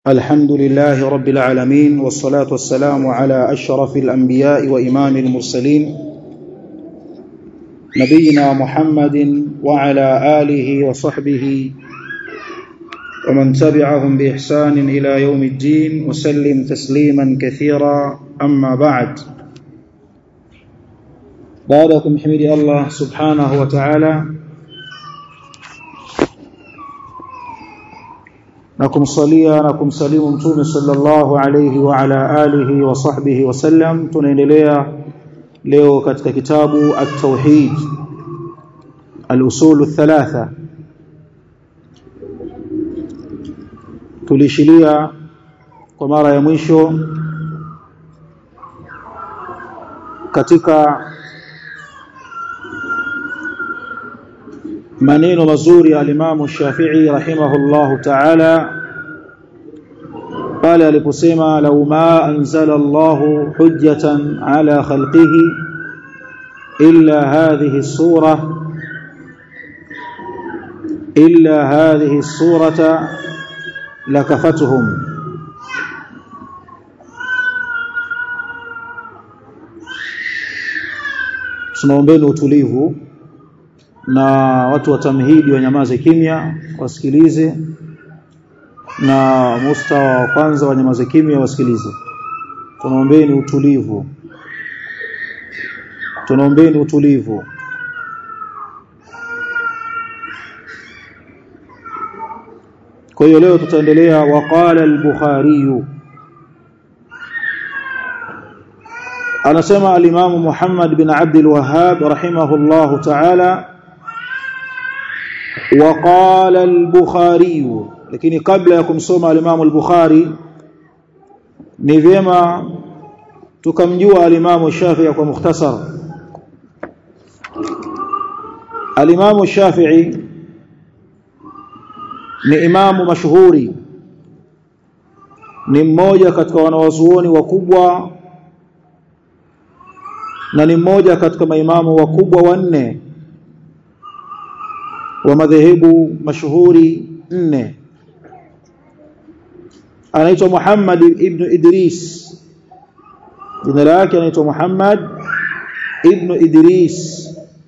الحمد لله رب العالمين والصلاة والسلام على أشرف الأنبياء وإمام المرسلين نبينا محمد وعلى آله وصحبه ومن تبعهم بإحسان إلى يوم الدين وسلم تسليما كثيرا أما بعد بعدكم حمد الله سبحانه وتعالى na kumsalia na kumsalimu mtume sallallahu alayhi wa ala alihi wa sahbihi wasallam tunaendelea leo katika kitabu at-tauhid al-usul thalatha tulishilia kwa mara ya mwisho katika maneno mazuri ya alimamu Shafi'i rahimahullahu ta'ala pale aliposema law ma anzala Allahu hujjatan ala khalqihi illa hadhihi sura illa hadhihi surata lakafatuhum tunaombeni utulivu na watu wa tamhidi wanyamaze kimya wasikilize na mustawa wa kwanza wanyamaze kimya wasikilize tunaombeni utulivu tunaombeni utulivu kwa hiyo leo tutaendelea waqala al-bukhari anasema al-Imam Muhammad bin Abd al-Wahhab rahimahullahu ta'ala وقال البخاري lakini kabla ya kumsoma al-Imam al-Bukhari ni vyema tukamjua al-Imam Shafi'i kwa mukhtasar al-Imam Shafi'i ni imamu mashuhuri ni mmoja katika wanawazuoni wakubwa na ni mmoja katika maimamu wakubwa wanne wa madhehebu mashuhuri nne anaitwa Muhammad ibn Idris jina lake anaitwa Muhammad ibn Idris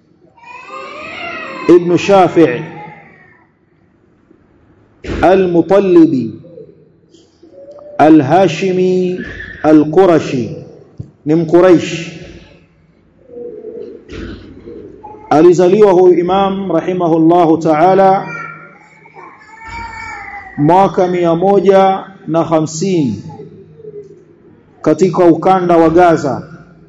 ibn Shafi' al-Mutallibi al-Hashimi al-Qurashi ni mquraish alizaliwa huyu imam rahimahullahu ta'ala mwaka mia moja na hamsini katika ukanda wa Gaza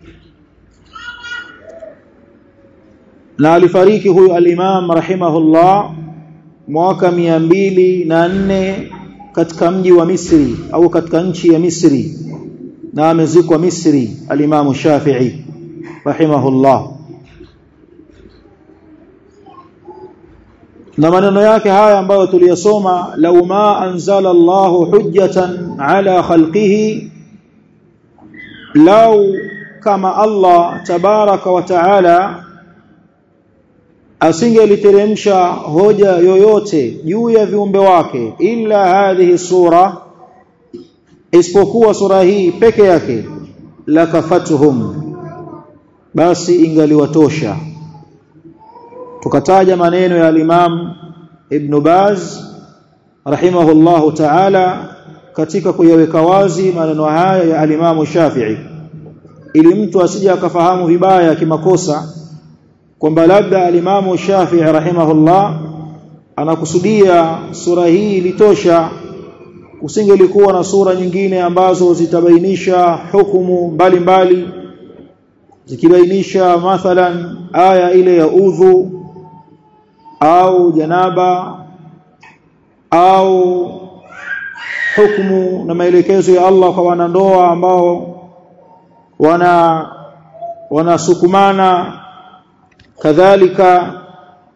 na alifariki huyu al-imam rahimahullah mwaka mia mbili na nne katika mji wa Misri au katika nchi ya Misri na amezikwa Misri al-imam Shafi'i rahimahullah na maneno yake haya ambayo tuliyasoma lau ma anzala Allahu hujjatan ala khalqihi lau kama Allah tabaraka wa taala asingeliteremsha hoja yoyote juu ya viumbe wake illa hadhihi sura isipokuwa sura hii peke yake lakafatuhum basi ingaliwatosha tukataja maneno ya al-Imam Ibn Baz rahimahullahu ta'ala katika kuyaweka wazi maneno haya ya al-Imam Shafi'i ili mtu asije akafahamu vibaya kimakosa kwamba labda al-Imam Shafi'i rahimahullah anakusudia sura hii litosha kusingelikuwa na sura nyingine ambazo zitabainisha hukumu mbalimbali zikibainisha mathalan aya ile ya udhu au janaba au hukumu na maelekezo ya Allah kwa wanandoa ambao wana wanasukumana kadhalika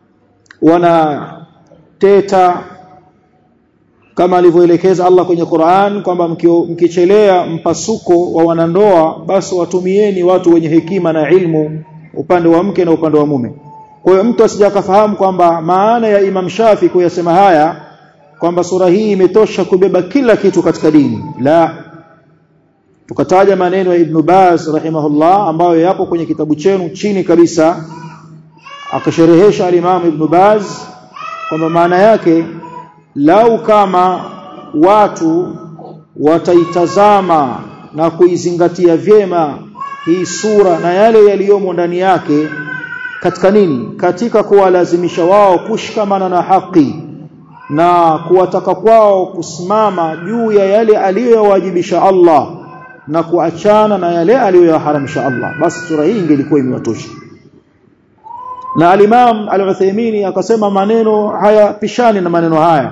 wanateta kama alivyoelekeza Allah kwenye Qur'an kwamba mkichelea mpasuko wa wanandoa basi watumieni watu wenye hekima na ilmu upande wa mke na upande wa mume kwa hiyo mtu asije akafahamu kwamba maana ya Imam Shafi kuyasema haya kwamba sura hii imetosha kubeba kila kitu katika dini la tukataja maneno ya Ibn Baz rahimahullah ambayo yapo kwenye kitabu chenu chini kabisa akasherehesha al-Imam Ibn Baz kwamba maana yake lau kama watu wataitazama na kuizingatia vyema hii sura na yale yaliyomo ndani yake katika nini katika kuwalazimisha wao kushikamana na haki na kuwataka kwao kusimama juu ya yale aliyowajibisha Allah na kuachana na yale aliyoyaharamisha Allah basi sura hii ingelikuwa imewatosha na al-Imam al-Uthaymeen akasema maneno haya pishani na maneno haya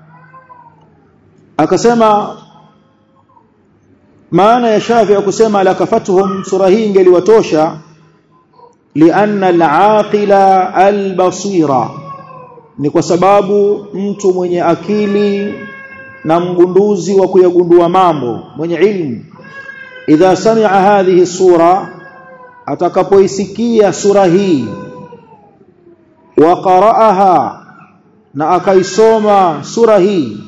akasema maana ya Shafi'i kusema la kafatuhum sura hii ingeliwatosha lianna al-aqila al-basira ni kwa sababu mtu mwenye akili na mgunduzi wa kuyagundua mambo mwenye ilmu idha sami'a hadhihi sura atakapoisikia sura hii wa qara'aha na akaisoma sura hii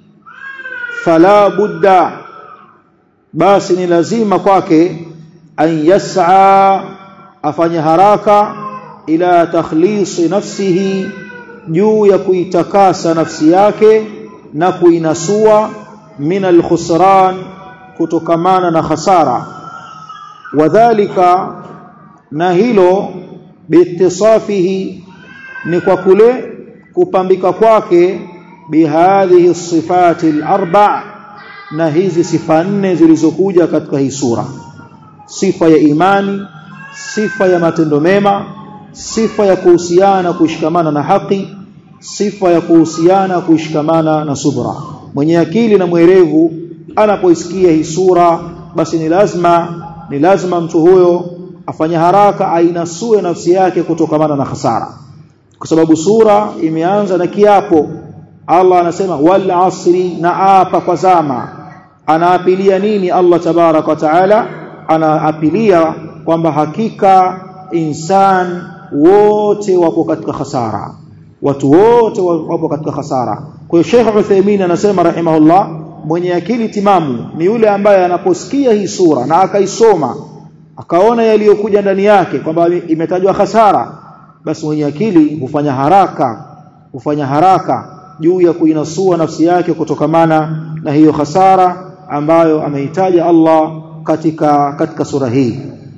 fala budda basi ni lazima kwake an yas'a afanye haraka ila takhlisi nafsihi juu ya kuitakasa nafsi yake na kuinasua min alkhusran kutokamana na khasara wadhālika na hilo biittisafihi ni kwa kule kupambika kwake bihadhihi sifati al-arba' na hizi sifa nne zilizokuja katika hii sura sifa ya imani sifa ya matendo mema sifa ya kuhusiana kushikamana na haki sifa ya kuhusiana kushikamana na subra mwenye akili na mwerevu anapoisikia hii sura basi ni lazima ni lazima mtu huyo afanye haraka ainasue nafsi yake kutokamana na hasara kwa sababu sura imeanza na kiapo Allah anasema wal asri na apa kwa zama anaapilia nini Allah tabarak wa taala anaapilia kwamba hakika insan wote wapo katika hasara watu wote wapo katika hasara kwa hiyo Sheikh Uthaymeen anasema rahimahullah mwenye akili timamu ni yule ambaye anaposikia hii sura na akaisoma akaona yaliyokuja ndani yake kwamba imetajwa hasara basi mwenye akili hufanya haraka hufanya haraka juu ya kuinasua nafsi yake kutokamana na hiyo hasara ambayo ameitaja Allah katika katika sura hii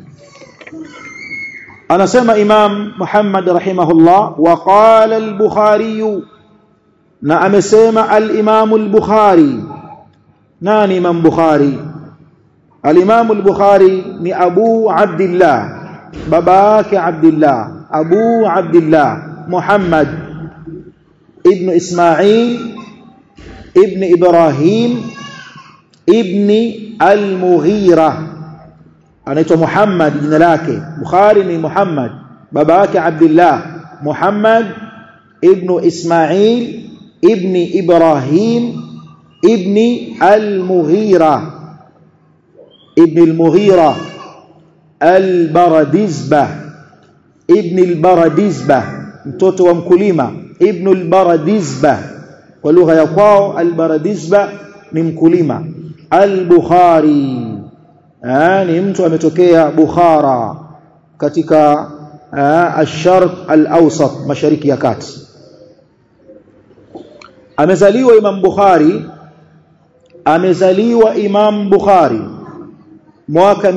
anasema Imam Muhammad rahimahullah wa qala al-Bukhari na amesema al-Imam al-Bukhari nani Imam Bukhari al-Imam al-Bukhari ni Abu Abdullah baba yake Abdullah Abu Abdullah Muhammad ibn Ismail ibn Ibrahim ibn al-Mughira anaitwa Muhammad jina lake Bukhari ni Muhammad baba yake Abdullah Muhammad ibn Ismail ibn Ibrahim ibn al-Mughira ibn al-Mughira al-Baradizbah ibn al-Baradizbah mtoto wa mkulima ibn al-Baradizbah kwa lugha ya kwao al-Baradizbah ni mkulima al-Bukhari ni mtu ametokea Bukhara katika ash-Sharq al-Awsat mashariki ya kati amezaliwa Imam Bukhari amezaliwa Imam Bukhari mwaka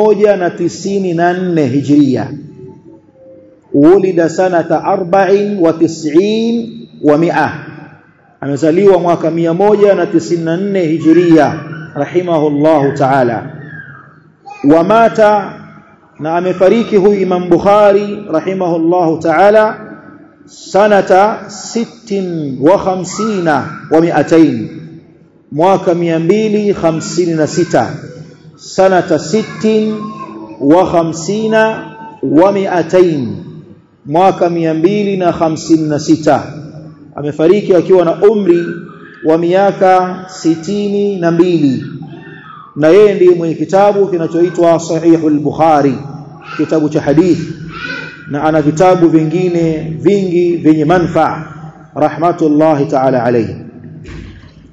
194 Hijria ulida sanata 94 wa 100 amezaliwa mwaka 194 Hijria rahimahullahu ta'ala wamata na amefariki huyu Imam Bukhari rahimahullahu ta'ala sanata 56 wa 200 mwaka 256 sanata 60 wa 50 wa 200 mwaka 256 amefariki akiwa na umri wa miaka sitini na mbili na yeye ndiye mwenye kitabu kinachoitwa Sahihul Bukhari kitabu cha hadithi na ana vitabu vingine vingi vyenye manfaa rahmatullahi ta'ala alayhi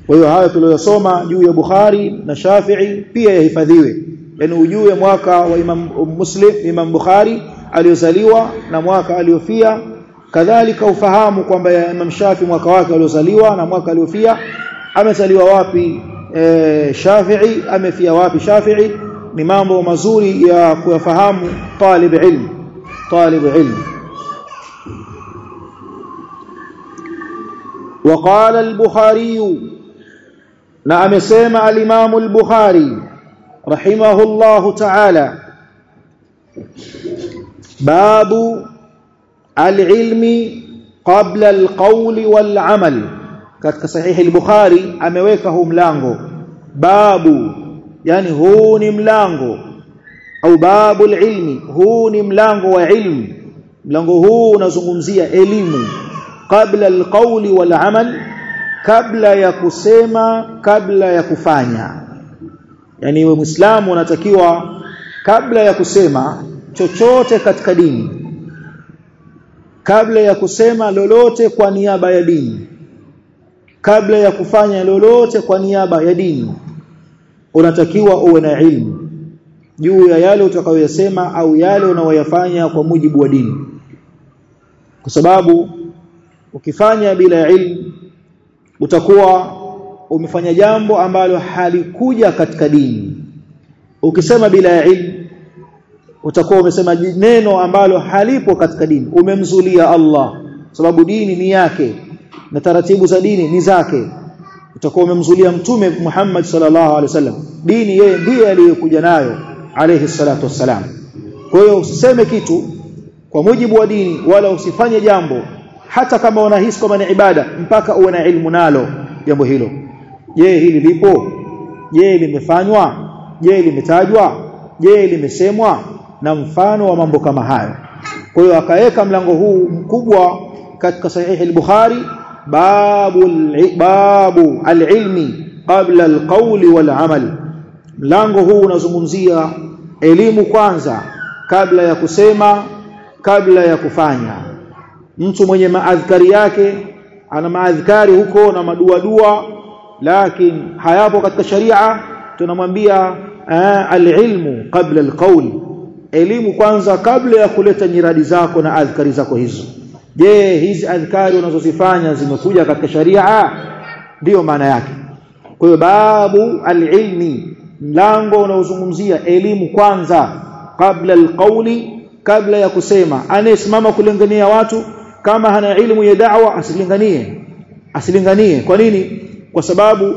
kwa hiyo hayo tuliyosoma juu ya Bukhari na Shafi'i pia yahifadhiwe yani ujue mwaka wa Imam Muslim Imam Bukhari aliozaliwa na mwaka aliofia kadhalika ufahamu kwamba Imam Shafi mwaka wake aliozaliwa na mwaka aliofia amezaliwa wapi e, Shafi'i amefia wapi Shafi'i ni mambo mazuri ya kuyafahamu talib ilm talib ilm وقال البخاري na amesema al-Imam al-Bukhari rahimahullahu ta'ala babu al-ilmi qabla al-qawli wal-amal katika sahihi al-Bukhari ameweka huu mlango babu yani huu ni mlango au babu al-ilmi huu ni mlango wa ilmu mlango huu unazungumzia elimu qabla al-qawli wal-amal kabla ya kusema kabla ya kufanya yani wewe muislamu unatakiwa kabla ya kusema chochote katika dini kabla ya kusema lolote kwa niaba ya dini kabla ya kufanya lolote kwa niaba ya dini unatakiwa uwe na ilmu juu ya yale utakayoyasema au yale unayoyafanya kwa mujibu wa dini kwa sababu ukifanya bila ilmu utakuwa umefanya jambo ambalo halikuja katika dini ukisema bila ya ilmu utakuwa umesema neno ambalo halipo katika dini umemzulia Allah sababu dini ni yake na taratibu za dini ni zake utakuwa umemzulia mtume Muhammad sallallahu alaihi wasallam dini yeye ndiye aliyokuja nayo alayhi salatu wassalam kwa hiyo usiseme kitu kwa mujibu wa dini wala usifanye jambo hata kama unahisi kama ni ibada mpaka uwe na ilmu nalo jambo hilo je hili lipo je limefanywa je limetajwa je limesemwa na mfano wa mambo kama hayo kwa hiyo akaweka mlango huu mkubwa katika sahihi al-Bukhari babu babu al-ilmi qabla al-qawli wal-amal mlango huu unazungumzia elimu kwanza kabla ya kusema kabla ya kufanya mtu mwenye maadhkari yake ana maadhkari huko na madua dua lakini hayapo katika sharia tunamwambia alilmu qabla alqawl elimu kwanza kabla ya kuleta nyiradi zako na adhkari zako hizo je hizi adhkari unazozifanya zimekuja katika sharia ndiyo maana yake kwa hiyo babu alilmi mlango unaozungumzia elimu kwanza kabla alqawli kabla ya kusema anayesimama kulingania watu kama hana elimu ya da'wa asilinganie asilinganie kwa nini kwa sababu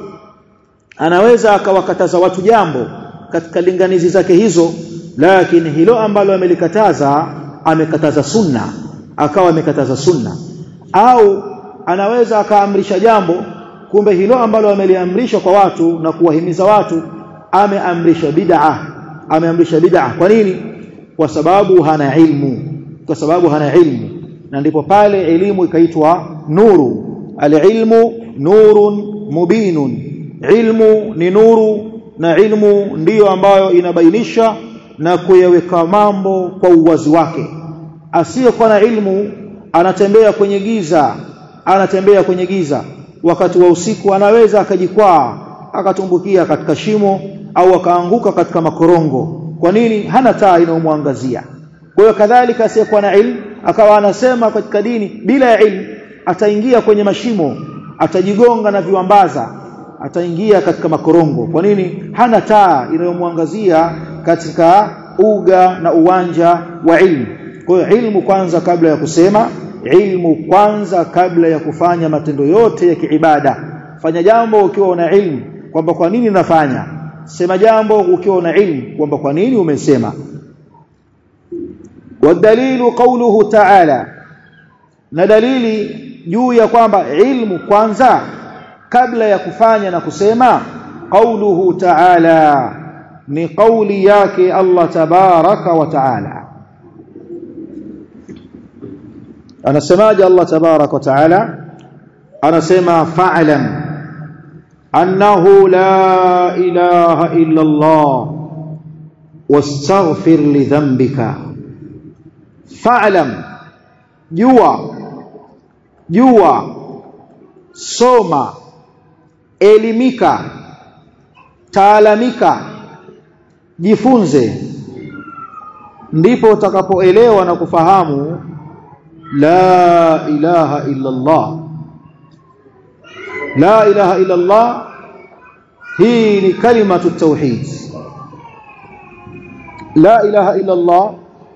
anaweza akawakataza watu jambo katika linganizi zake hizo lakini hilo ambalo amelikataza amekataza sunna akawa amekataza sunna au anaweza akaamrisha jambo kumbe hilo ambalo ameliamrisha kwa watu na kuwahimiza watu ameamrisha bid'a ameamrisha bid'a kwa nini kwa sababu hana ilmu kwa sababu hana ilmu na ndipo pale elimu ikaitwa nuru alilmu nurun mubinun ilmu ni nuru na ilmu ndiyo ambayo inabainisha na kuyaweka mambo kwa uwazi wake asiyekuwa na ilmu anatembea kwenye giza anatembea kwenye giza wakati wa usiku anaweza akajikwaa akatumbukia katika shimo au akaanguka katika makorongo kwa nini hana taa inayomwangazia kwa hiyo kadhalika asiyekuwa na ilmu akawa anasema katika dini bila ya ilmu ataingia kwenye mashimo atajigonga na viwambaza ataingia katika makorongo kwa nini hana taa inayomwangazia katika uga na uwanja wa ilmu kwa hiyo ilmu kwanza kabla ya kusema ilmu kwanza kabla ya kufanya matendo yote ya kiibada fanya jambo ukiwa una ilmu kwamba kwa nini nafanya sema jambo ukiwa una ilmu kwamba kwa nini umesema والدليل قوله تعالى na dalili juu ya kwamba ilmu kwanza kabla ya kufanya na kusema qauluhu ta'ala ni kauli yake Allah tabaraka wa ta'ala anasemaje Allah tabaraka wa ta'ala anasema fa'lam annahu la ilaha illa Allah wastaghfir li dhanbika fa'lam jua jua soma elimika taalamika jifunze ndipo utakapoelewa na kufahamu la ilaha illa Allah la ilaha illa Allah hii ni kalimatu tauhid la ilaha illa Allah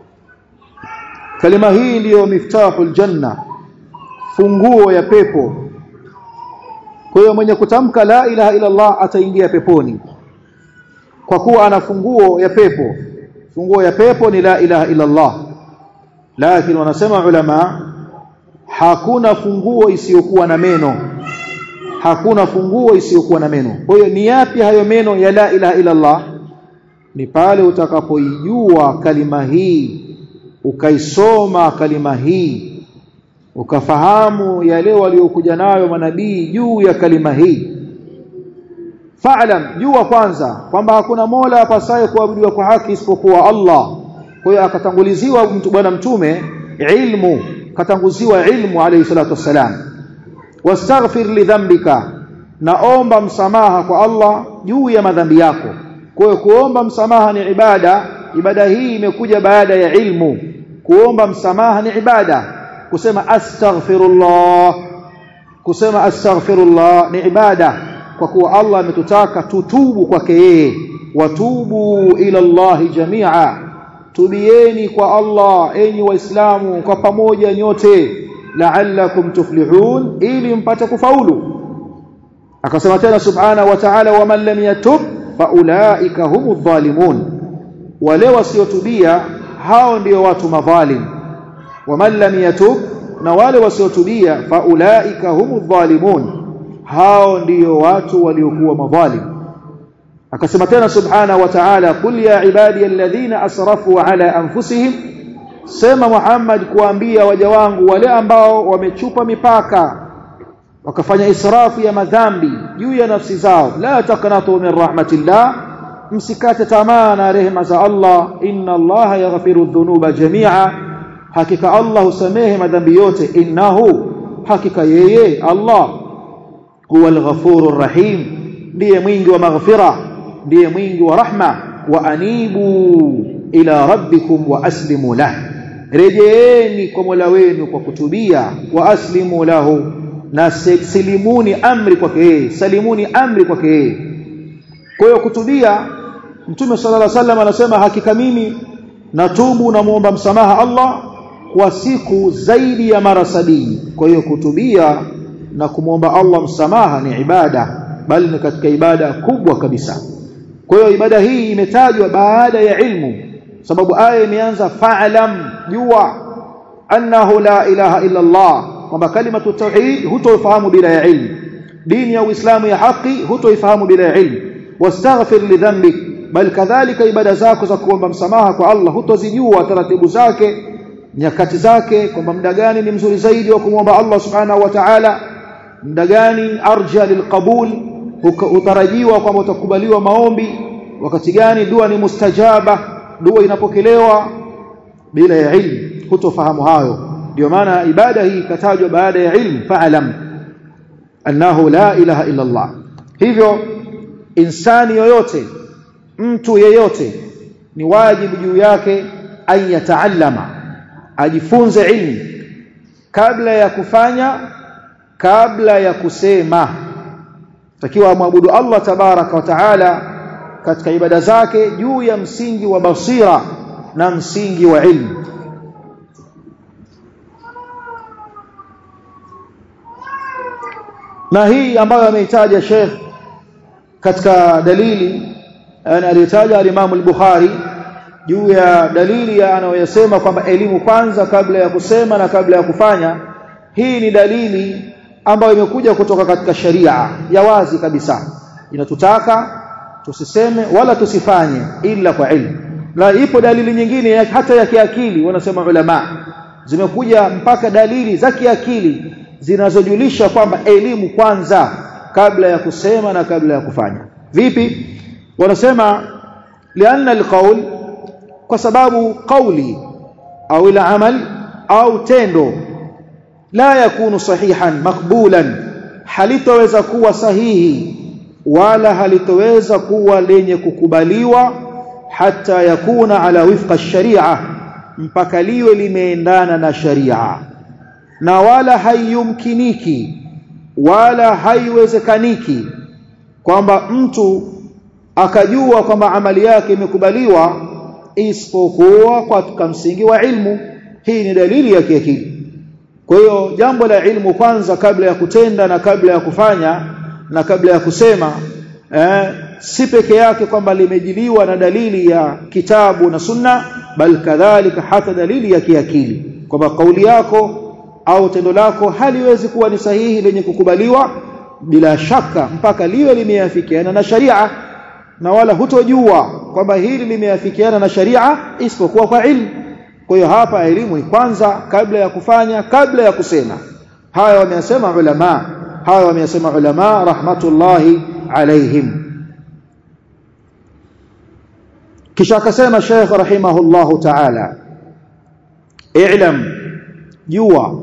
kalima hii ndiyo miftahul janna funguo ya pepo kwa hiyo mwenye kutamka la ilaha illa Allah ataingia peponi kwa kuwa ana funguo ya pepo funguo ya pepo ni la ilaha illa Allah lakini wanasema ulama hakuna funguo isiyokuwa na meno hakuna funguo isiyokuwa na meno kwa hiyo ni yapi hayo meno ya la ilaha illa Allah ni pale utakapoijua kalima hii ukaisoma kalima hii ukafahamu yale waliokuja nayo manabii juu ya kalima hii fa'lam jua kwanza kwamba hakuna mola apasaye kuabudiwa kwa haki isipokuwa Allah kwa hiyo akatanguliziwa mtu bwana mtume ilmu katanguziwa ilmu alayhi salatu wassalam wastaghfir lidhambika naomba msamaha kwa Allah juu ya madhambi yako kwa hiyo kuomba msamaha ni ibada ibada hii imekuja baada ya ilmu kuomba msamaha ni ibada kusema astaghfirullah kusema astaghfirullah ni ibada kwa kuwa Allah ametutaka tutubu kwake yeye watubu ila Allah jamia tubieni kwa Allah enyi waislamu kwa pamoja nyote la'allakum tuflihun ili mpate kufaulu akasema tena subhana wa ta'ala wa man lam yatub faulaika humu dhalimun wale wasiotubia hao ndio watu madhalim wa man lam yatub na wale wasiotubia faulaika humu dhalimun hao ndio watu waliokuwa madhalim akasema tena subhana wa ta'ala qul ya ibadi alladhina asrafu ala anfusihim sema Muhammad kuambia waja wangu wale ambao wamechupa mipaka wakafanya israfu ya madhambi juu ya nafsi zao la taqnatu min rahmatillah msikate tamaa na rehema za Allah inna Allah yaghfiru dhunuba jami'a hakika Allah husamehe madhambi yote innahu hakika yeye Allah huwa al-ghafurur rahim ndiye mwingi wa maghfira ndiye mwingi wa rahma wa anibu ila rabbikum wa aslimu lahu rejeeni kwa Mola wenu kwa kutubia wa aslimu lahu na silimuni amri kwake yeye salimuni amri kwake yeye kwa hiyo kutubia mtume sallallahu alaihi wasallam anasema hakika mimi natubu na muomba msamaha Allah kwa siku zaidi ya mara sabini kwa hiyo kutubia na kumwomba Allah msamaha ni ibada bali ni katika ibada kubwa kabisa kwa hiyo ibada hii imetajwa baada ya ilmu sababu aya imeanza fa'lam jua annahu la ilaha illa Allah kwamba kalimatu tauhid hutoifahamu bila ya ilmu dini ya uislamu ya haki hutoifahamu bila ya ilmu wastaghfir lidhanbik bal kadhalika ibada zako za kuomba msamaha kwa Allah hutozijua taratibu zake nyakati zake kwamba muda gani ni mzuri zaidi wa kumwomba Allah subhanahu wa ta'ala muda gani arja lilqabul utarajiwa kwamba utakubaliwa maombi wakati gani dua ni mustajaba dua inapokelewa bila ya ilmu hutofahamu hayo ndio maana ibada hii ikatajwa baada ya ilmu fa'lam annahu la ilaha illa Allah hivyo insani yoyote mtu yeyote ni wajibu juu yake an yataallama ajifunze ilmu kabla ya kufanya kabla ya kusema takiwa amwabudu Allah tabaraka wa taala katika ibada zake juu ya msingi wa basira na msingi wa ilmu na hii ambayo ameitaja Sheikh katika dalili aliyotaja al-Imam al-Bukhari juu ya dalili ya anayosema kwamba elimu kwanza kabla ya kusema na kabla ya kufanya hii ni dalili ambayo imekuja kutoka katika sharia ya wazi kabisa inatutaka tusiseme wala tusifanye ila kwa ilmu na ipo dalili nyingine ya, hata ya kiakili wanasema ulama zimekuja mpaka dalili za kiakili zinazojulisha kwamba elimu kwanza kabla ya kusema na kabla ya kufanya vipi wanasema lianna alqaul kwa sababu kauli au ila amal au tendo la yakunu sahihan makbulan halitoweza kuwa sahihi wala halitoweza kuwa lenye kukubaliwa hata yakuna ala wifqa sharia mpaka liwe limeendana na sharia na wala haiyumkiniki wala haiwezekaniki kwamba mtu akajua kwamba amali yake imekubaliwa isipokuwa katika msingi wa ilmu hii ni dalili ya kiakili kwa hiyo jambo la ilmu kwanza kabla ya kutenda na kabla ya kufanya na kabla ya kusema eh, si peke yake kwamba limejiliwa na dalili ya kitabu na sunna bal kadhalika hata dalili ya kiakili kwamba kauli yako au tendo lako haliwezi kuwa ni sahihi lenye kukubaliwa bila shaka mpaka liwe limeafikiana na sharia na wala hutojua kwamba hili limeafikiana na sharia isipokuwa kwa ilmu kwa hiyo hapa elimu ni kwanza kabla ya kufanya kabla ya kusema haya wameyasema ulama haya wameyasema ulama rahmatullahi alaihim kisha akasema Sheikh rahimahullahu ta'ala i'lam jua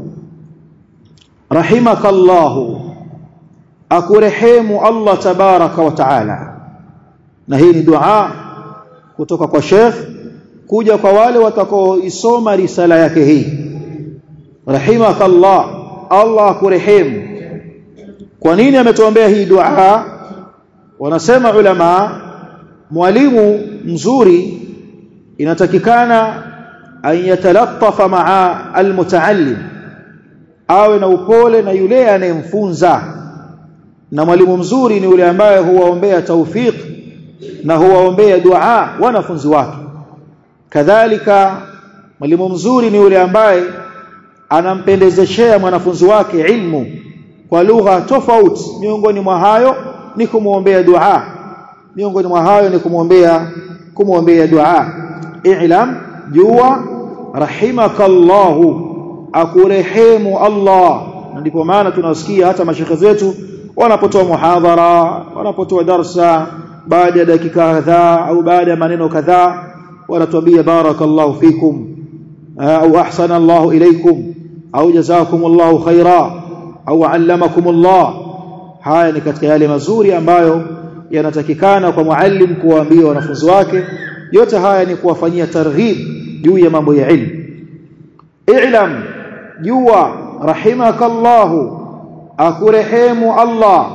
rahimakallahu akurehemu Allah tabaraka wa ta'ala na hii ni dua kutoka kwa Sheikh kuja kwa wale watakaoisoma risala yake hii rahimakallah Allah akurehemu kwa nini ametuombea hii dua wanasema ulama mwalimu mzuri inatakikana an yatalattafa maa almutaallim awe na upole na yule anayemfunza na mwalimu mzuri ni yule ambaye huwaombea tawfiq na huwaombea dua wanafunzi wake kadhalika mwalimu mzuri ni yule ambaye anampendezeshea mwanafunzi wake ilmu kwa lugha tofauti miongoni mwa hayo ni kumwombea dua miongoni mwa hayo ni kumwombea kumwombea dua i'lam jua rahimakallahu akurehemu Allah ndipo maana tunasikia hata mashekhe zetu wanapotoa muhadhara wanapotoa darsa baada ya dakika kadhaa au baada ya maneno kadhaa wanatuambia barakallahu fikum au ahsana Allahu ilaykum au jazakumullahu khaira au allamakumullah haya ni katika yale mazuri ambayo yanatakikana kwa muallim kuwaambia wanafunzi wake yote haya ni kuwafanyia targhib juu ya mambo ya ilmu i'lam jua rahimakallahu akurehemu Allah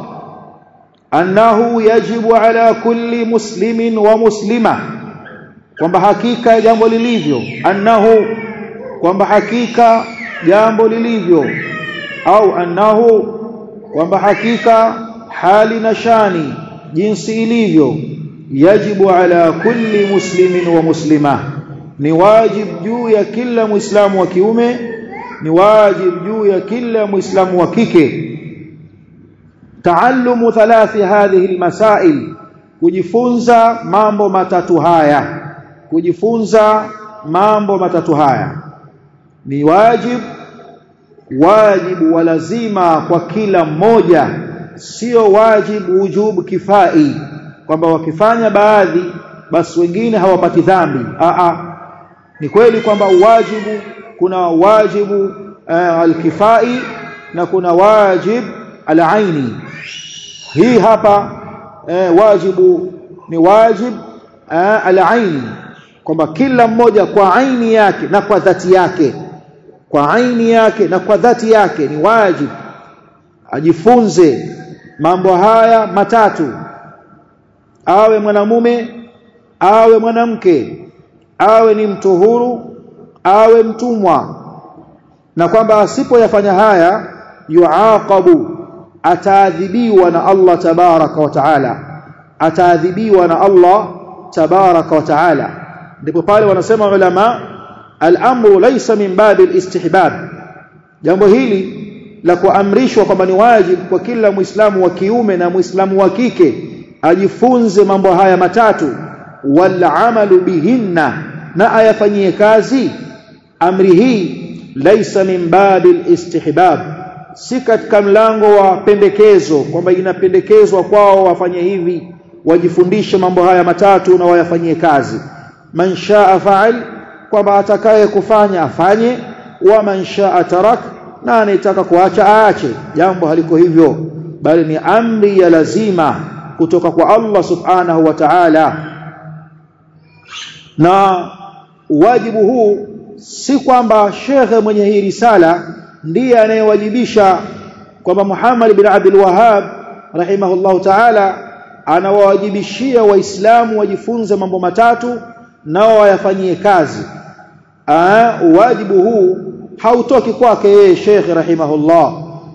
annahu yajibu ala kulli muslimin wa muslima kwamba hakika jambo lilivyo annahu kwamba hakika jambo lilivyo au annahu kwamba hakika hali na shani jinsi ilivyo yajibu ala kulli muslimin wa muslima ni wajib juu ya kila muislamu wa kiume ni wajib juu ya kila muislamu wa kike taallumu thalathi hadhihi almasail kujifunza mambo matatu haya kujifunza mambo matatu haya ni wajib wajibu wa lazima kwa kila mmoja sio wajibu wujubu kifai kwamba wakifanya baadhi basi wengine hawapati dhambi a a ni kweli kwamba wajibu kuna wajibu uh, alkifai na kuna wajib alaini hii hapa uh, wajibu ni wajib uh, alaini kwamba kila mmoja kwa aini yake na kwa dhati yake kwa aini yake na kwa dhati yake ni wajib ajifunze mambo haya matatu awe mwanamume awe mwanamke awe ni mtu huru awe mtumwa na kwamba asipoyafanya haya yuaqabu ataadhibiwa na Allah tabaraka wa taala ataadhibiwa na Allah tabaraka wa taala ndipo pale wanasema ulama al-amru laysa min babi al-istihbab jambo hili la kuamrishwa kwamba ni wajibu kwa kila muislamu wa kiume na muislamu wa kike ajifunze mambo haya matatu wal amalu bihinna na ayafanyie kazi amri hii laysa min babil istihbab si katika mlango wa pendekezo kwamba inapendekezwa kwao wafanye hivi wajifundishe mambo haya matatu na wayafanyie kazi man shaa fa'al kwamba atakaye kufanya afanye wa man shaa tarak na anayetaka kuacha aache jambo haliko hivyo bali ni amri ya lazima kutoka kwa Allah subhanahu wa ta'ala na wajibu huu si kwamba shekhe mwenye hii risala ndiye anayewajibisha kwamba Muhammad bin Abdul Wahhab rahimahullahu ta'ala anawawajibishia waislamu wajifunze mambo matatu nao wayafanyie kazi Aa, wajibu huu hautoki kwake yeye Sheikh rahimahullah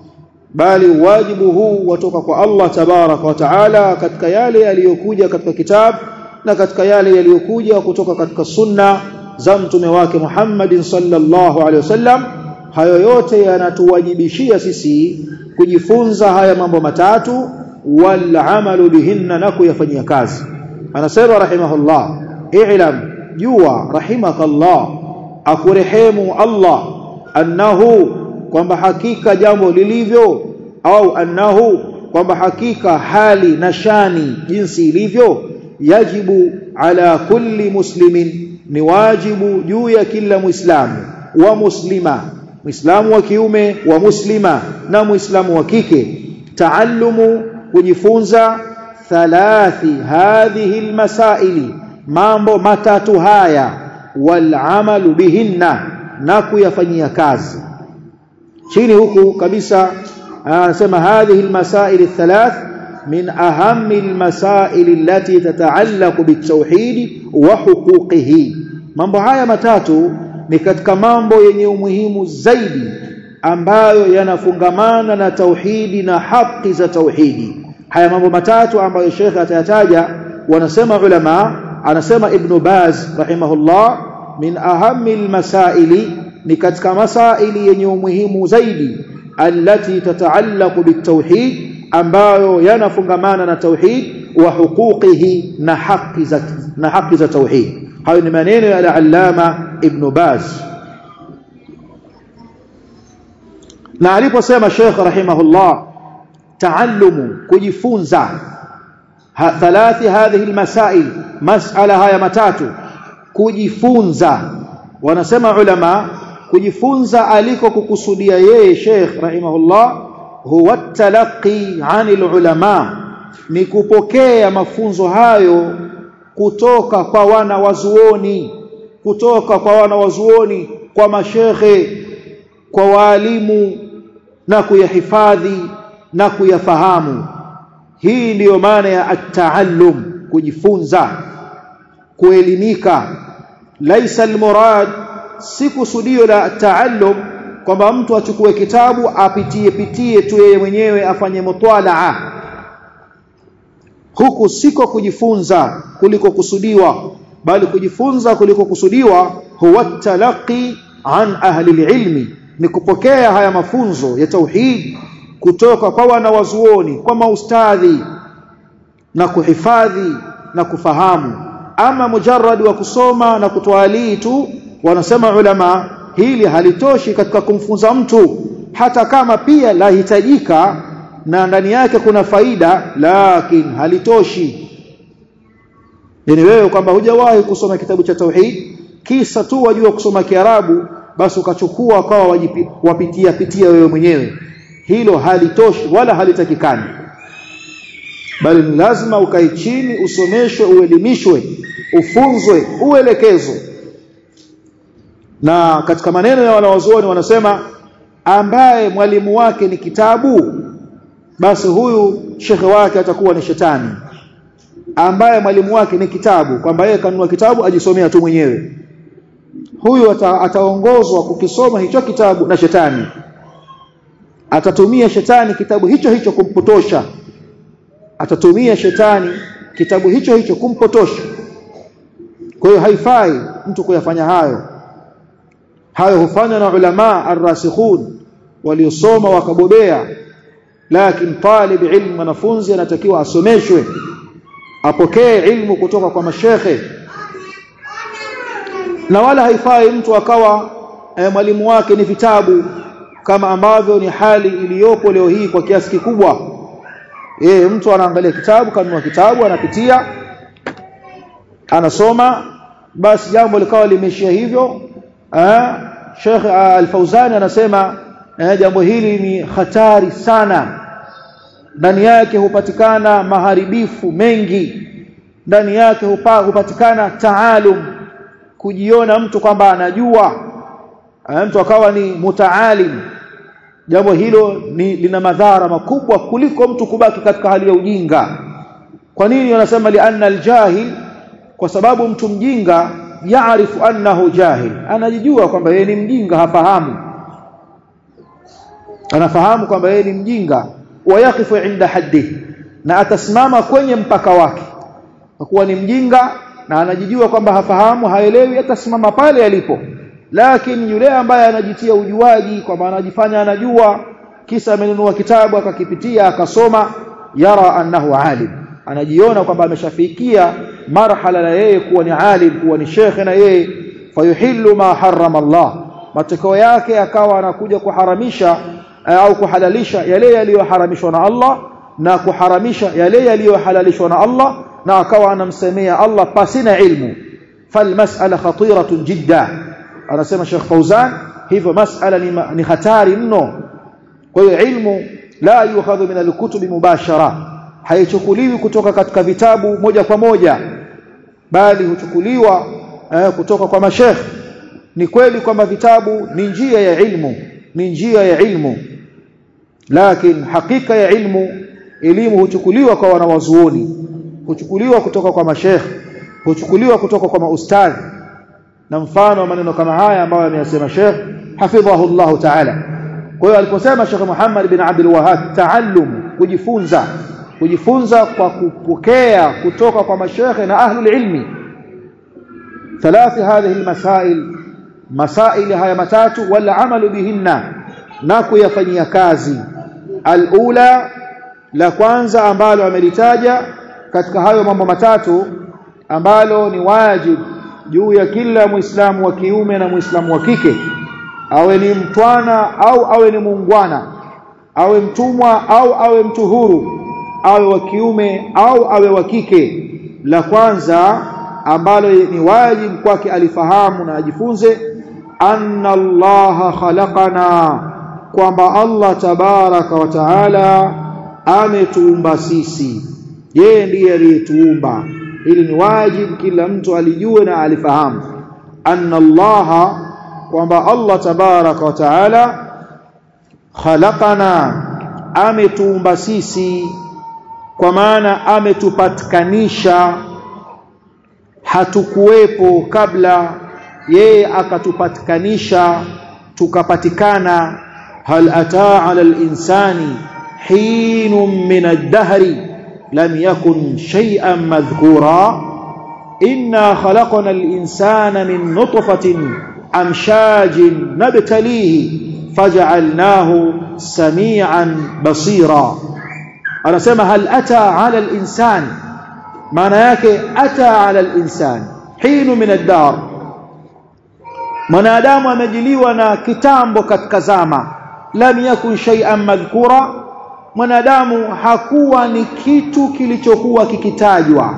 bali wajibu huu watoka kwa Allah tabarak wa taala katika yale yaliyokuja katika kitabu na katika yale yaliyokuja kutoka katika sunna za mtume wake Muhammadin sallallahu alaihi wasallam hayo yote yanatuwajibishia sisi kujifunza haya mambo matatu wal amalu bihinna na kuyafanyia kazi anasema rahimahullah i'lam jua rahimakallah akurehemu Allah annahu kwamba hakika jambo lilivyo au annahu kwamba hakika hali na shani jinsi ilivyo yajibu ala kulli muslimin ni wajibu juu ya kila muislamu wa muslima muislamu wa kiume wa muslima na muislamu wa kike taallumu kujifunza thalathi hadhihi almasaili mambo matatu haya wal amalu bihinna na kuyafanyia kazi chini huku kabisa anasema hadhihi almasail althalath min ahammi almasail allati tata'allaqu bitawhid wa huquqihi mambo haya matatu ni katika mambo yenye umuhimu zaidi ambayo yanafungamana na tauhidi na haki za tauhidi haya mambo matatu ambayo Sheikh atayataja wanasema ulama anasema Ibn Baz rahimahullah min ahammi almasaili ni katika masaili yenye umuhimu zaidi allati tataallaqu bitauhid ambayo yanafungamana na tauhid wa huquqihi na haki za na haki za tauhid hayo ni maneno ya al-allama ibn baz na aliposema Sheikh rahimahullah taallumu kujifunza thalathi hadhihi almasail mas'ala haya matatu kujifunza wanasema ulama kujifunza aliko kukusudia yeye Sheikh rahimahullah huwa talaqi anil ulama ni kupokea mafunzo hayo kutoka kwa wana wazuoni kutoka kwa wana wazuoni kwa mashekhe kwa waalimu na kuyahifadhi na kuyafahamu hii ndiyo maana ya at-taallum kujifunza kuelimika laisa almurad si kusudio la taallum kwamba mtu achukue kitabu apitie pitie tu yeye mwenyewe afanye mutwalaa huku siko kujifunza kuliko kusudiwa bali kujifunza kuliko kusudiwa huwa talaqi an ahli ilmi ni kupokea haya mafunzo ya tauhid kutoka kwa wanawazuoni kwa maustadhi na kuhifadhi na kufahamu ama mujarrad wa kusoma na kutwalii tu wanasema ulama hili halitoshi katika kumfunza mtu hata kama pia lahitajika na ndani yake kuna faida lakini halitoshi yani wewe kwamba hujawahi kusoma kitabu cha tauhid kisa tu wajua kusoma kiarabu basi ukachukua kawa wapitia pitia wewe mwenyewe hilo halitoshi wala halitakikani bali ni lazima ukae chini usomeshwe uelimishwe ufunzwe uelekezwe na katika maneno ya wanawazuoni wanasema ambaye mwalimu wake ni kitabu basi huyu shekhe wake atakuwa ni shetani ambaye mwalimu wake ni kitabu kwamba yeye kanunua kitabu ajisomea tu mwenyewe huyu ata, ataongozwa kukisoma hicho kitabu na shetani atatumia shetani kitabu hicho hicho kumpotosha atatumia shetani kitabu hicho hicho kumpotosha kwa hiyo haifai mtu kuyafanya hayo hayo hufanywa na ulama arrasikhun waliosoma wakabobea lakini talib ilmu mwanafunzi anatakiwa asomeshwe apokee ilmu kutoka kwa mashekhe na wala haifai mtu akawa e, mwalimu wake ni vitabu kama ambavyo ni hali iliyopo leo hii kwa kiasi kikubwa e, mtu anaangalia kitabu kanunua kitabu anapitia anasoma basi jambo likawa limeishia hivyo eh Sheikh Al-Fauzani anasema eh, jambo hili ni hatari sana ndani yake hupatikana maharibifu mengi ndani yake hupa, hupatikana taalum kujiona mtu kwamba anajua mtu akawa ni mutaalim jambo hilo ni lina madhara makubwa kuliko mtu kubaki katika hali ya ujinga kwa nini wanasema lianna aljahil kwa sababu mtu mjinga yaarifu annahu jahil anajijua kwamba yeye ni mjinga hafahamu anafahamu kwamba yeye ni mjinga wayaqifu inda haddi na atasimama kwenye mpaka wake kwa kuwa ni mjinga na anajijua kwamba hafahamu haelewi atasimama pale alipo lakini yule ambaye anajitia ujuaji kwamba anajifanya anajua kisa amenunua kitabu akakipitia akasoma yara annahu alim anajiona kwamba ameshafikia marhala la yeye kuwa ni alim kuwa ni shekhe na yeye fayuhillu ma harrama Allah matokeo yake akawa anakuja kuharamisha au kuhalalisha yale yaliyoharamishwa na Allah na kuharamisha yale yaliyohalalishwa na Allah na akawa anamsemea Allah pasina ilmu falmas'ala khatiratun jidda anasema Sheikh Fauzan hivyo mas'ala ni, ni hatari mno kwa hiyo ilmu la yukhadhu min alkutubi mubashara haichukuliwi kutoka katika vitabu moja kwa moja bali huchukuliwa eh, kutoka kwa mashekh ni kweli kwamba vitabu ni njia ya ilmu ni njia ya ilmu lakini hakika ya ilmu elimu huchukuliwa kwa wanawazuoni huchukuliwa kutoka kwa mashekh huchukuliwa kutoka kwa maustadhi na mfano wa maneno kama haya ambayo ameyasema Sheikh hafidhahu Allah Ta'ala kwa hiyo aliposema Sheikh Muhammad bin Abdul Wahhab taallum kujifunza kujifunza kwa kupokea kutoka kwa mashekhe na ahlul ilmi ثلاث هذه المسائل مسائل haya matatu wala amalu bihinna na kuyafanyia kazi alula la kwanza ambalo amelitaja katika hayo mambo matatu ambalo ni wajib juu ya kila muislamu wa kiume na muislamu wa kike awe ni mtwana au awe ni muungwana awe mtumwa au awe mtu huru awe wa kiume au awe wa kike la kwanza ambalo ni wajibu kwake alifahamu na ajifunze anna allaha khalaqana kwamba Allah tabaraka wa taala ametuumba sisi yeye ndiye aliyetuumba ili ni wajibu kila mtu alijue na alifahamu anna allaha kwamba Allah tabaraka wa taala khalaqana ametuumba sisi kwa maana ametupatikanisha hatukuwepo kabla yeye akatupatikanisha tukapatikana hal ataa ala al-insani hinun min ad-dahri lam yakun shay'an madhkura inna khalaqna al-insana min nutfatin amshajin nabtalihi faj'alnahu samian basira anasema hal ata ala al-insan maana yake ata ala al-insan hinu min ad-dar mwanadamu amejiliwa na kitambo katika zama lam yakun shay'an madhkura mwanadamu hakuwa ni kitu kilichokuwa kikitajwa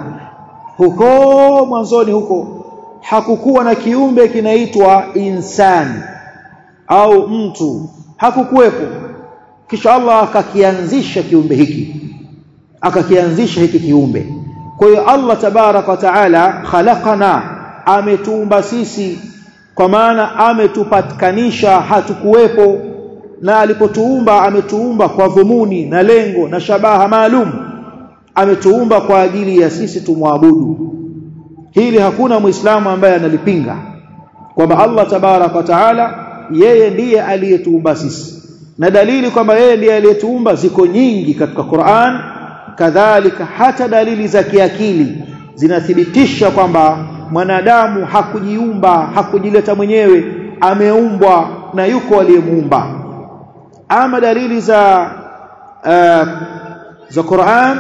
huko mwanzoni huko hakukuwa na kiumbe kinaitwa insani au mtu hakukuwepo kisha Allah akakianzisha kiumbe hiki akakianzisha hiki kiumbe kwa hiyo Allah tabarak wa taala khalaqana ametuumba sisi kwa maana ametupatikanisha hatukuwepo na alipotuumba ametuumba kwa dhumuni na lengo na shabaha maalum ametuumba kwa ajili ya sisi tumwabudu hili hakuna muislamu ambaye analipinga kwamba Allah tabarak wa taala yeye ndiye aliyetuumba sisi na dalili kwamba yeye ndiye aliyetuumba ziko nyingi katika Qur'an kadhalika hata dalili za kiakili zinathibitisha kwamba mwanadamu hakujiumba hakujileta mwenyewe ameumbwa na yuko aliyemuumba ama dalili za uh, za Qur'an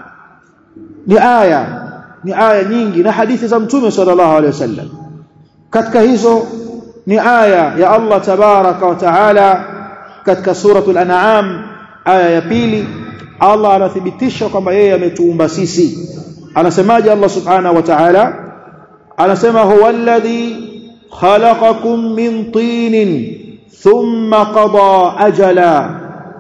ni aya ni aya nyingi na hadithi za mtume sallallahu alaihi wasallam katika hizo ni aya ya Allah tabaraka wa taala katika suratul an'am aya ya pili Allah anathibitisha kwamba yeye ametuumba sisi anasemaje Allah subhanahu wa ta'ala anasema huwa alladhi khalaqakum min tinin thumma qada ajala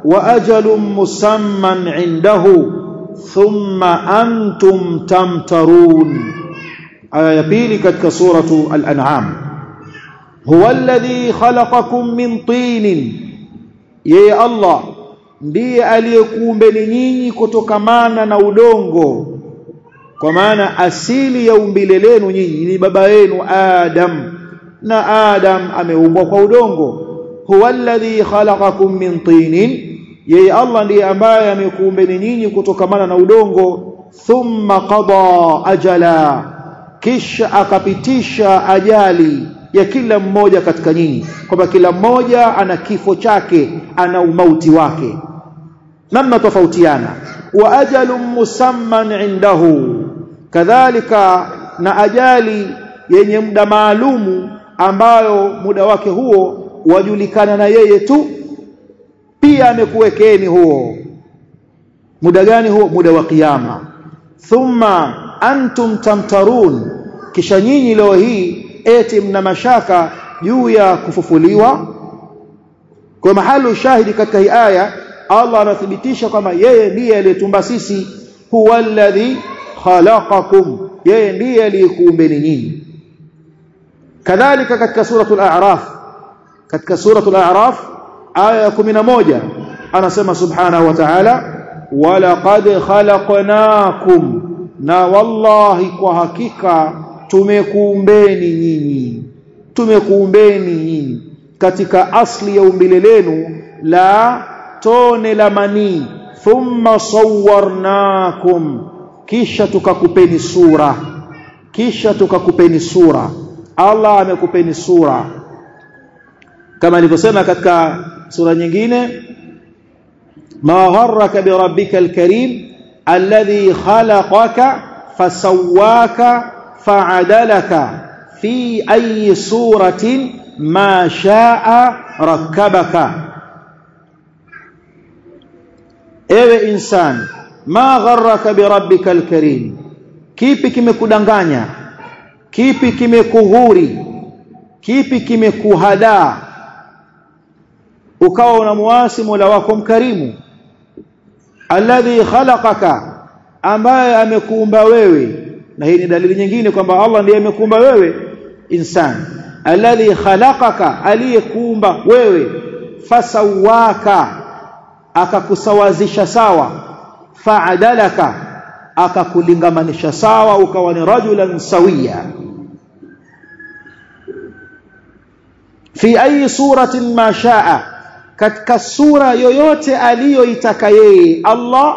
wa ajalun musamman indahu thumma antum tamtarun aya ya pili katika suratu al-an'am huwa alladhi khalaqakum min tinin yeye Allah ndiye aliyekuumbeni nyinyi kutokamana na udongo kwa maana asili ya umbile lenu nyinyi ni baba yenu Adam na Adam ameumbwa kwa udongo huwa alladhi khalaqakum min tinin yeye Allah ndiye ambaye amekuumbeni nyinyi kutokamana na udongo thumma qada ajala kisha akapitisha ajali ya kila mmoja katika nyinyi kwamba kila mmoja ana kifo chake ana umauti wake namna tofautiana wa ajalun musamman indahu kadhalika na ajali yenye muda maalumu ambayo muda wake huo wajulikana na yeye tu pia amekuwekeni huo muda gani huo muda wa kiyama thumma antum tamtarun kisha nyinyi leo hii eti mna mashaka juu ya kufufuliwa kwa mahali shahidi katika hii aya Allah anathibitisha kwamba yeye ndiye aliyetumba sisi huwa alladhi khalaqakum yeye ndiye aliyekuumbeni nyinyi kadhalika katika suratul a'raf katika suratul a'raf aya ya 11 anasema subhanahu wa ta'ala walaqad khalaqnakum na wallahi kwa hakika tumekuumbeni nyinyi tumekuumbeni nyinyi katika asli ya umbile lenu la tone la manii thumma sawwarnakum kisha tukakupeni sura kisha tukakupeni sura Allah amekupeni sura kama alivyosema katika sura nyingine ma gharraka bi rabbika alkarim alladhi khalaqaka fasawwaka fa'adalaka fi ayi suratin ma sha'a rakkabaka ewe insan ma gharraka bi rabbika alkarim kipi kimekudanganya kipi kimekughuri kipi kimekuhadaa ukawa unamuasi Mola wako mkarimu alladhi khalaqaka ambaye amekuumba wewe na hii ni dalili nyingine kwamba Allah ndiye amekuumba wewe insan alladhi khalaqaka aliyekuumba wewe fasawaka akakusawazisha sawa fa'adalaka akakulingamanisha sawa ukawa ni rajulan sawiya fi ayi suratin ma shaa katika sura yoyote aliyoitaka yeye Allah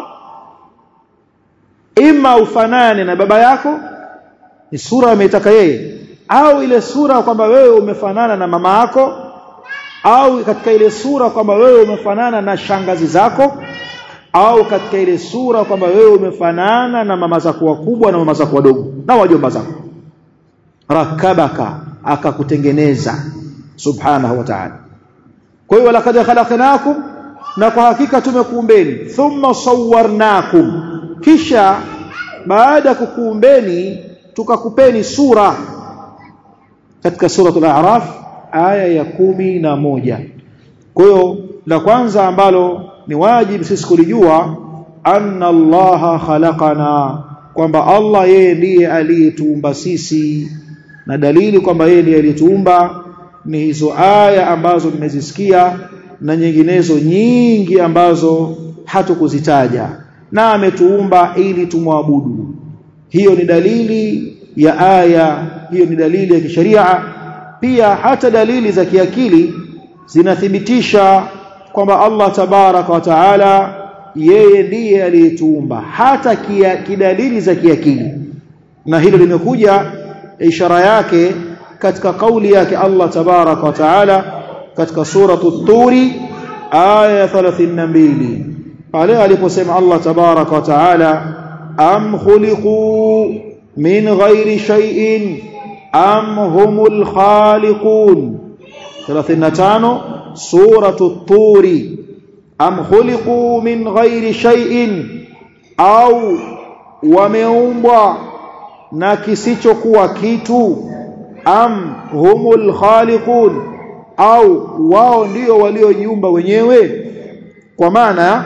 ima ufanane na baba yako ni sura ameitaka yeye au ile sura kwamba wewe umefanana na mama yako au katika ile sura kwamba wewe umefanana na shangazi zako au katika ile sura kwamba wewe umefanana na mama zako wakubwa na mama zako wadogo na wajomba zako rakabaka akakutengeneza subhanahu wa ta'ala kwa hiyo laqad khalaqnakum na kwa hakika tumekuumbeni thumma sawwarnakum kisha baada kukuumbeni tukakupeni sura katika suratul a'raf aya ya kumi na moja kwa hiyo la kwanza ambalo ni wajibu sisi kulijua anna allaha khalaqana kwamba Allah yeye ndiye aliyetuumba sisi na dalili kwamba yeye ndiye aliyetuumba ni hizo aya ambazo nimezisikia na nyinginezo nyingi ambazo hatukuzitaja na ametuumba ili tumwabudu hiyo ni dalili ya aya hiyo ni dalili ya kisheria pia hata dalili za kiakili zinathibitisha kwamba Allah tabaraka wa taala yeye ndiye aliyetuumba hata kia, kidalili za kiakili na hilo limekuja ishara yake katika kauli yake Allah tabaraka wa taala katika suratu turi aya 32 pale aliposema Allah tabaraka wa taala am khuliqu min ghairi shay'in am humul khaliqun 35 suratu turi am khuliqu min ghairi shay'in au wameumbwa na kisichokuwa kitu am humul khaliqun au wao ndio waliojiumba wenyewe kwa maana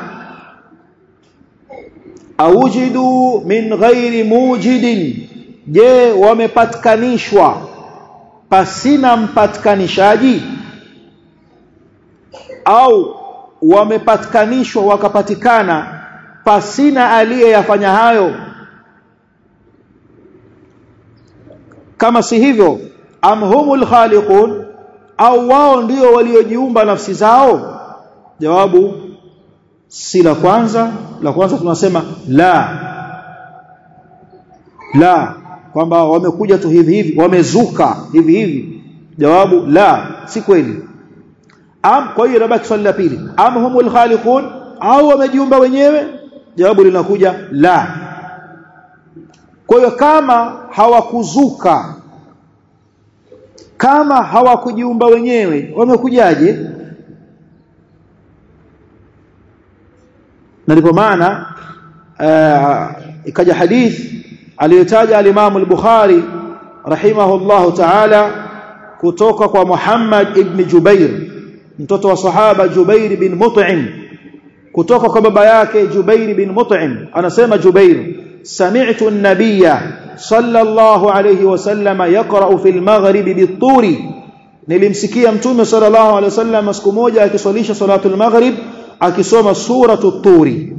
aujidu min ghairi mujidin je wamepatkanishwa pasina mpatkanishaji au wamepatkanishwa wakapatikana pasina aliyeyafanya hayo kama si hivyo am humul khaliqun au wao ndio waliojiumba nafsi zao jawabu si la kwanza la kwanza tunasema la la kwamba wamekuja tu hivi hivi wamezuka hivi hivi jawabu la si kweli am kwa hiyo nabaki swali la pili am humul khaliqun au wamejiumba wenyewe jawabu linakuja la kwa hiyo kama hawakuzuka kama hawakujiumba wenyewe wamekujaje na ndipo maana ikaja hadith aliyotaja al-Imam al-Bukhari rahimahullahu ta'ala kutoka kwa Muhammad ibn Jubair mtoto wa sahaba Jubair bin Mut'im kutoka kwa baba yake Jubair bin Mut'im anasema Jubair sami'tu an-nabiyya sallallahu alayhi wasallam yaqra'u fil maghrib bit-turi nilimsikia mtume sallallahu alayhi wasallam siku moja akiswalisha salatul maghrib akisoma suratu turi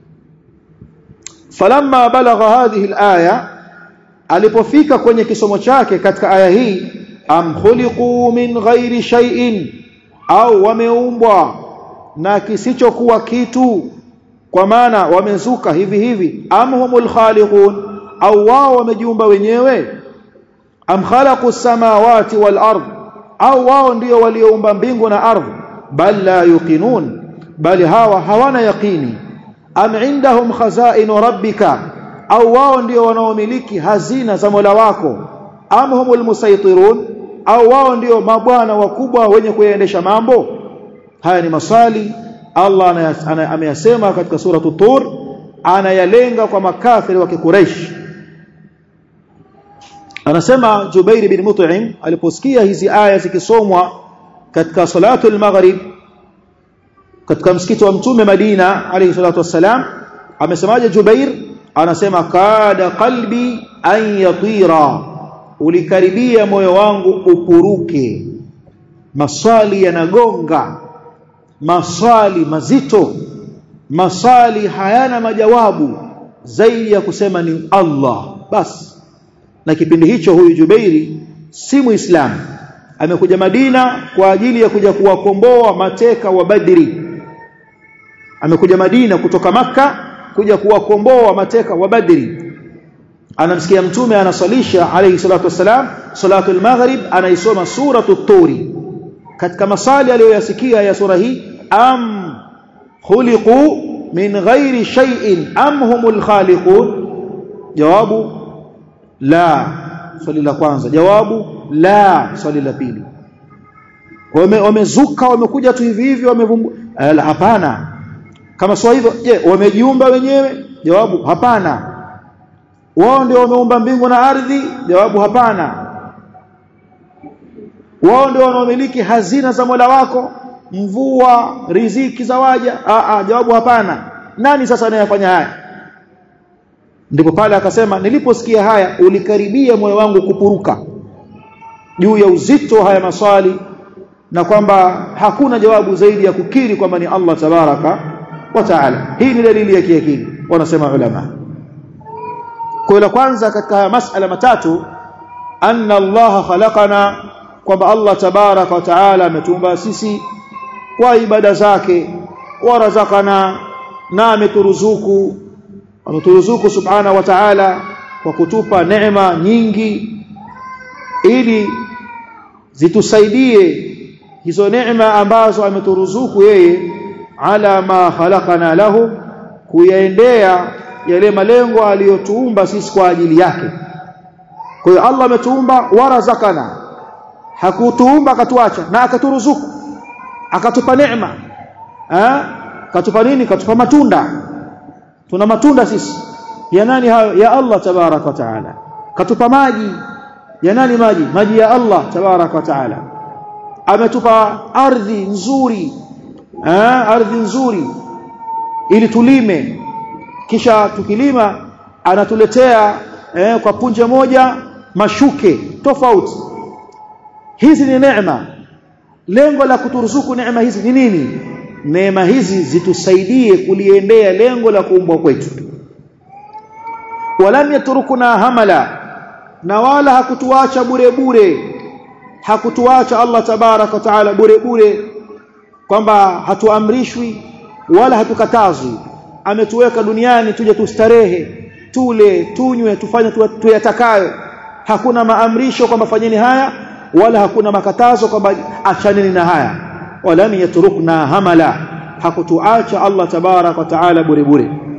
falamma balagha hadhihi alaya alipofika kwenye kisomo chake katika aya hii am khuliqu min ghairi shay'in au wameumbwa na kisichokuwa kitu kwa maana wamezuka hivi hivi am humul khaliqun au wao wamejiumba wenyewe am khalaqu samawati wal ard au wao ndio walioumba mbingu na ardhi bal la yuqinun bali hawa hawana yaqini am indahum khazain rabbika au wao ndio wanaomiliki hazina za Mola wako am humul musaytirun au wao ndio mabwana wakubwa wenye kuyaendesha mambo haya ni maswali Allah ameyasema katika sura tur anayalenga kwa makafiri wa Quraysh anasema Jubair bin Mut'im aliposikia hizi aya zikisomwa katika salatu al-maghrib katika msikiti wa mtume Madina alayhi salatu wassalam amesemaje Jubair anasema kada qalbi an yatira ulikaribia moyo wangu upuruke maswali yanagonga maswali mazito maswali hayana majawabu zaidi ya kusema ni Allah basi na kipindi hicho huyu Jubairi si muislamu amekuja Madina kwa ajili ya kuja kuwakomboa mateka wa Badri amekuja Madina kutoka maka kuja kuwakomboa mateka wa Badri anamsikia mtume anasalisha alayhi salatu wasalam salatu al-maghrib anaisoma suratu turi katika masali aliyoyasikia ya sura hii am khuliqu min ghairi shay'in am humul khaliqun jawabu la swali la kwanza jawabu la swali la pili wame wamezuka wamekuja tu hivi hivi wamevumbu hapana kama sio hivyo je wamejiumba wenyewe jawabu hapana wao ndio wameumba mbingu na ardhi jawabu hapana wao ndio wanaomiliki hazina za Mola wako mvua riziki za waja a a jawabu hapana nani sasa anayefanya haya ndipo pale akasema niliposikia haya ulikaribia moyo wangu kupuruka juu ya uzito haya maswali na kwamba hakuna jawabu zaidi ya kukiri kwamba ni Allah tabaraka wa taala hii ni dalili ya kiakili wanasema ulama kwa la kwanza katika haya masala matatu anna Allah khalaqana kwamba Allah tabaraka wa taala ametumba sisi kwa ibada zake warazakana na ameturuzuku ameturuzuku subhana wa ta'ala kwa kutupa neema nyingi ili zitusaidie hizo neema ambazo ameturuzuku yeye ala ma khalaqana lahu kuyaendea yale malengo aliyotuumba sisi kwa ajili yake kwa hiyo Allah ametuumba warazakana hakutuumba akatuacha na akaturuzuku akatupa neema eh katupa nini katupa matunda tuna matunda sisi ya nani hayo ya Allah tabarak wa taala katupa maji ya nani maji maji ya Allah tabarak wa taala ametupa ardhi nzuri eh ardhi nzuri ili tulime kisha tukilima anatuletea eh, kwa punje moja mashuke tofauti hizi ni neema lengo la kuturuzuku neema hizi ni nini neema hizi zitusaidie kuliendea lengo la kuumbwa kwetu walam yatrukuna hamala na wala hakutuacha bure bure hakutuacha Allah tabarak wa taala bure bure kwamba hatuamrishwi wala hatukatazwi ametuweka duniani tuje tustarehe tule tunywe tufanye tuyatakayo hakuna maamrisho kwamba fanyeni haya wala hakuna makatazo kwamba achaneni na haya walam yatrukna hamala hakutuacha Allah tabarak wa taala bure bure